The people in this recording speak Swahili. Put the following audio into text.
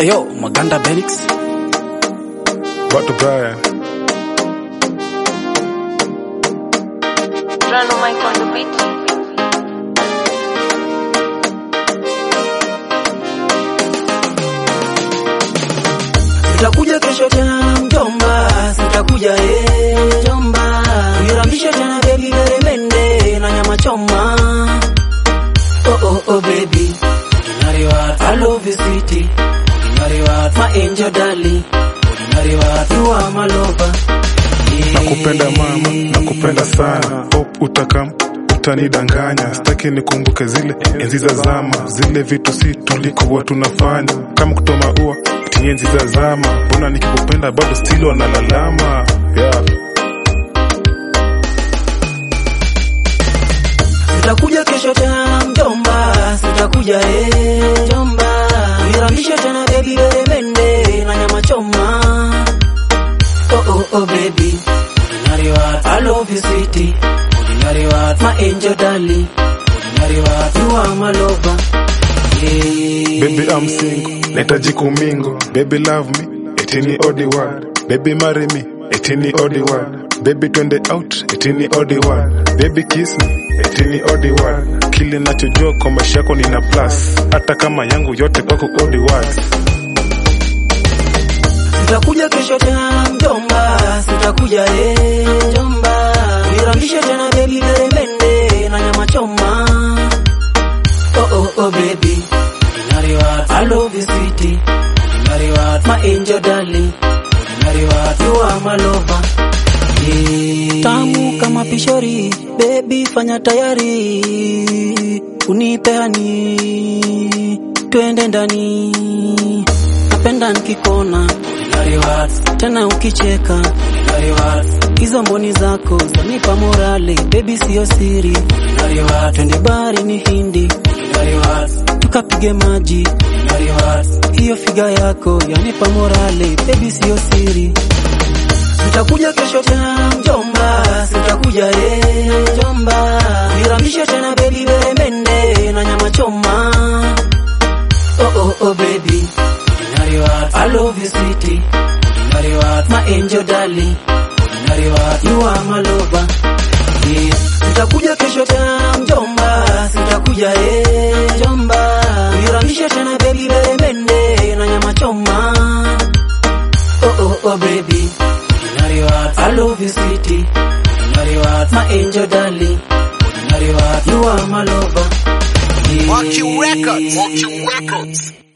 Eyo, Maganda Benix. Bato Brian. Rano Mike on the beat. Sitakuja kesho tena mjomba, sitakuja eh mjomba. Nirambishe tena baby beremende na nyama choma. Oh oh oh baby. Ordinary what? I love you sweetie. Ordinary what? My angel darling. Ordinary what? You are my lover. Yeah. Nakupenda mama, nakupenda sana. Hope utakam utanidanganya, sitaki nikumbuke zile enzi za zama, zile vitu si tulikuwa tunafanya, kama kutoma ua ati enzi za zama. Mbona nikikupenda bado still wanalalama? Yeah. Sitakuja kesho tena mjomba, sitakuja eh mjomba. Nirambishe tena baby beremende na nyama choma. Oh oh oh baby. Ordinary what? I love you sweetie. Ordinary what? My angel darling. Ordinary what? You are my lover. Yeah. Baby I'm single, nahitaji kumingo. Baby love me, etini odi word. Baby marry me, etini odi word. Baby twende out, etini odi word. Baby kiss me, etini odi word. Kile nachojua kwa maisha yako nina plus, hata kama yangu yote kwako odi words. Sitakuja kesho tena mjomba, sitakuja eh mjomba. Nirambishe tena baby beremende na nyama choma. Oh oh oh baby. Ordinary what? I love you sweetie. Ordinary what? My angel darling. Ordinary what? You are my lover. Yeah. Tamu kama pishori, baby fanya tayari. Unipe hani, twende ndani. Napenda nikikona Ordinary what? tena ukicheka Ordinary what? hizo mboni zako zanipa morale baby siyo siri Ordinary what? twende bari ni hindi Ordinary what? tukapige maji Ordinary what? hiyo figa yako yanipa morale baby siyo siri Sitakuja kesho tena mjomba, sitakuja eh mjomba. Nirambishe tena baby beremende na nyama choma. Oh oh oh baby. Ordinary what? I love you sweetie. Ordinary what? My angel darling. Ordinary what? You are my lover. Yeah. Sitakuja kesho tena mjomba, sitakuja eh mjomba. Nirambishe tena baby beremende na nyama choma. Oh oh oh baby. Ordinary what? I love you sweetie. Ordinary what? My angel darling. Ordinary what? You are my lover. Yeah. Monkey Records. Monkey Records.